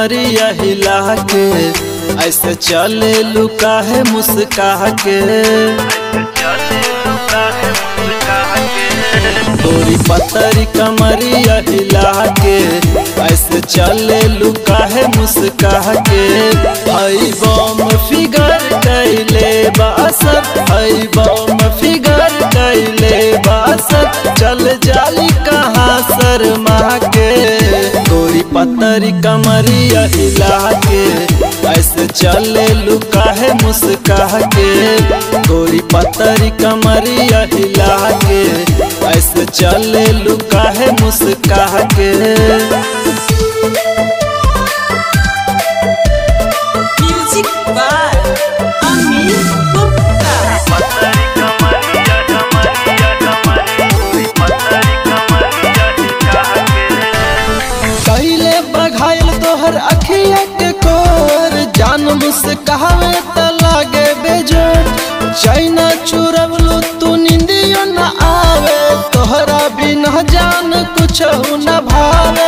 कमरिया हिला के ऐसे चले लुका है मुस्का के तोरी पतरी कमरिया हिला के ऐसे चले लुका है मुस्का के हई बम फिगर कैले बासत हई बम फिगर कैले बासत चल जाली कहाँ शर्मा के तोरी पतरी कमरिया हिला के ऐसे चले लुका है मुस्का के गोरी पतरी कमरिया हिला के ऐसे चले लुका है मुस्का के Music by Amin Gupta. कैले बघायल तोहर अखिया के कोर जान मुस्कावे त लागे बेजोर चाइना चुरवलू तू निंदियो न आवे तोहरा बिना जान कुछ न भावे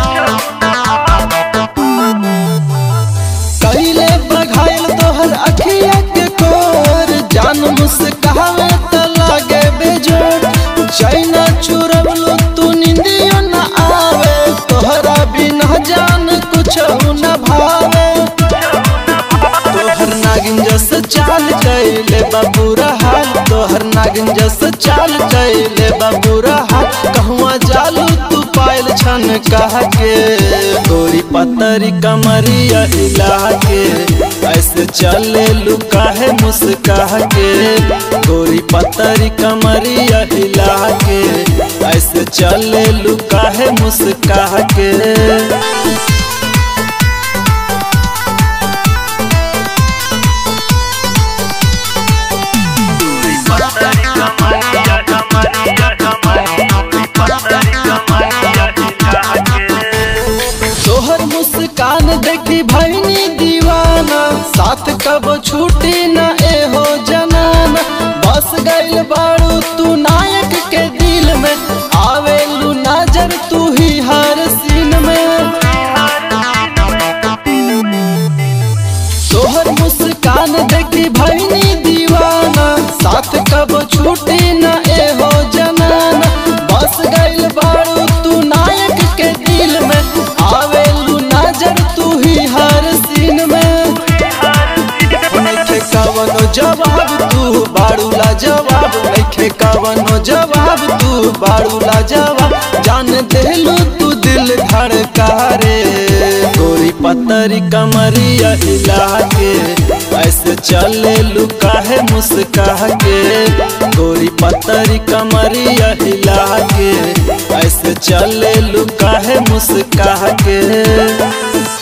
कैले बघायल तोहर अखिया के कोर जान मुस्कावे त लागे बेजोर चाइना चुरवलू तू निंदियो न आवे तोहरा बिना जान कुछ न भावे तोहर नागिन जस चाल कैले बाबूरा हाल तोहर नागिन जस चाल कैले बाबूरा हाल कहवा जालू तू पायल छन कह के गोरी पतरी कमरिया हिला के ऐसे चले लुका है मुस्का के गोरी पतरी कमरिया हिला के ऐसे चले लुका है मुस्का के तोहर मुस्कान देखी भैनी दीवाना साथ कब छूटी न एहो जनाना बस गइल बाड़ू तू नायक के दिल में आवेलू नजर तू ही हर सीन में तोहर मुस्कान देखी भैनी दीवाना साथ कब छूटी न एहो जनाना बस गइल बाड़ू तू नायक के दिल में आवेलू नजर तू ही हर सीन में नइखे कवनो जवाब तू बाड़ूला जवाब नइखे कवनो जवाब तू बाड़ूला जवाब जान देलू तू दिल धड़का रे गोरी पतरी कमरिया हिला के ऐसे चले लुका है मुस्का के गोरी पतरी कमरिया हिला के ऐसे चले लुका है मुस्का के